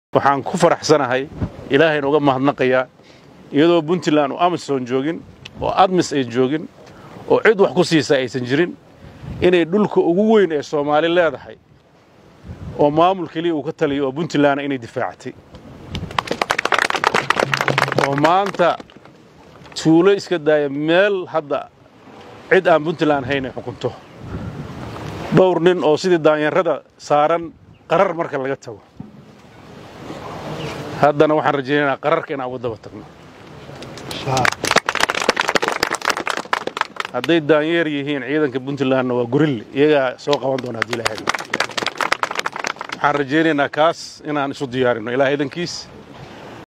waxaan ku faraxsanahay ilaahayna uga mahadnaqayaa iyadoo puntland oo amisom joogin oo admis ay joogin oo cid wax ku siisa aysan jirin inay dhulka ugu weyn ee soomaali leedahay oo maamul keliya uu ka taliyo oo puntlandna inay difaacatay oo maanta tuulo iska daaya meel hadda cid aan puntland hayn ay xukunto dhowr nin oo sidii daanyarada saaran qarar marka laga tago haddana waxaan rajaynaynaa qararka inaan uga daba tagno hadday daanyeer yihiin ciidanka puntlandna waa gorille iyagaa soo qaban doona haddii ilahay waxaan rajaynaynaa kaas inaan isu diyaarino ilaah idankiis